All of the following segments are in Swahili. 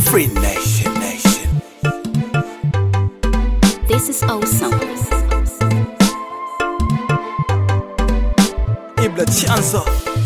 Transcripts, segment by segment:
Free Nation Nation. This is awesome. Ibla chanzo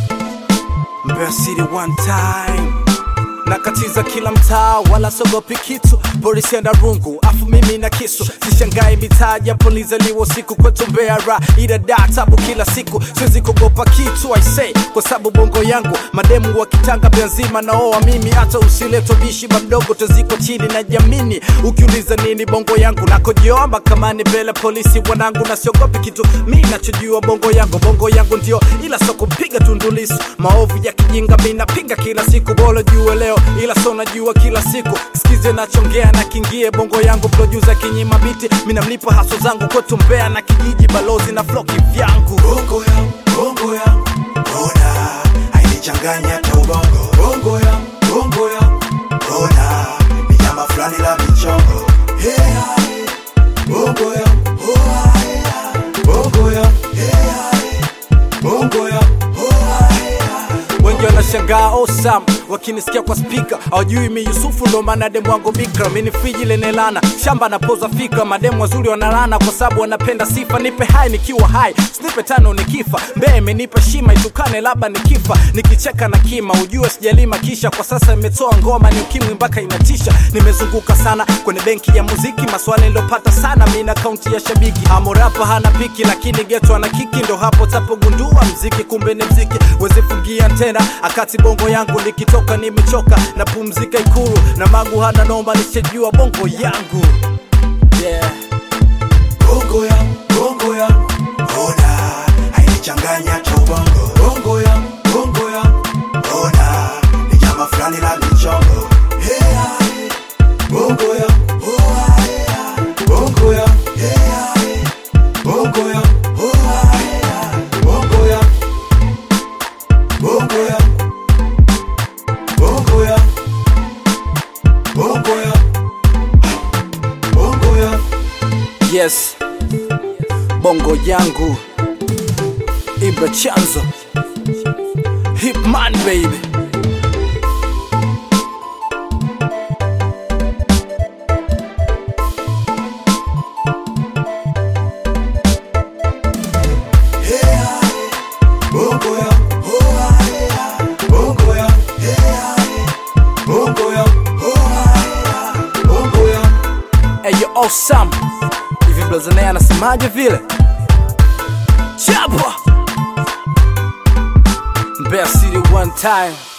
Mbeya City one time nakatiza kila mtaa wala sogopi kitu polisi anda rungu afu mimi na kisu sishangai mitaa ya polisi liwo siku kwetu Mbeya ra ila da tabu kila siku siwezi kugopa kitu I say kwa sababu bongo yangu mademu wa kitanga Mbeya nzima naoa mimi hata usileto bishi mamdogo taziko chini na jamini ukiuliza nini bongo yangu nakojiomba kama ni mbele polisi wanangu na siogopi kitu mi nachojua bongo yangu bongo yangu ndio ila soko piga tundulisu maovu ya kijinga mi napiga kila siku bolo jue leo ila so najua kila siku sikize nachongea na kingie bongo yangu producer kinyima biti mi namlipa haso zangu kwetu Mbeya na kijiji balozi na floki vyangu bongo yangu bongo yangu ona hainichanganya hata ubongo bongo yangu bongo yangu ona ni nyama fulani la michongo hey, hey. bongo yangu oh, hey, hey. bongo yangu hey, hey. bongo yangu oh, hey, hey. wengi wanashangaa osam wakinisikia kwa spika hawajui mi yusufu ndo maana demu wangu bikra mini friji lenye lana shamba napoza fikra mademu wazuri wanalana kwa sababu wanapenda sifa nipe hai nikiwa hai snipe tano nikifa mbee imenipa shima itukane labda nikifa nikicheka na kima ujue sijalima kisha kwa sasa imetoa ngoma ni ukimwi mpaka inatisha nimezunguka sana kwenye benki ya muziki maswali nilopata sana mi na kaunti ya shabiki amorapa hana piki lakini geto ana kiki ndo hapo tapogundua mziki kumbe ni mziki wezifungia tena akati bongo yangu nikitoka nimechoka na pumzika ikulu na magu hana nomba nishajua bongo yangu yeah. bongo yangu bongo yangu ona hainichanganya hata ubongo bongo yangu bongo yangu ona ni nyama fulani la michongo hey, hey. bongo yangu oh, hey, hey. bongo yangu hey, hey. bongo yangu oh, hey, hey. bongo yangu bongo yangu bongo yangu bongo yangu bongo yangu yes bongo yangu ibra chanzo hipman baby bongo yangu oh, hey, hey. bongo yangu hey, hey. bongo yangu oh, hey, hey. bongo yangu Eyo awesome hivi blazanaye anasemaje vile chapa Mbeya City one time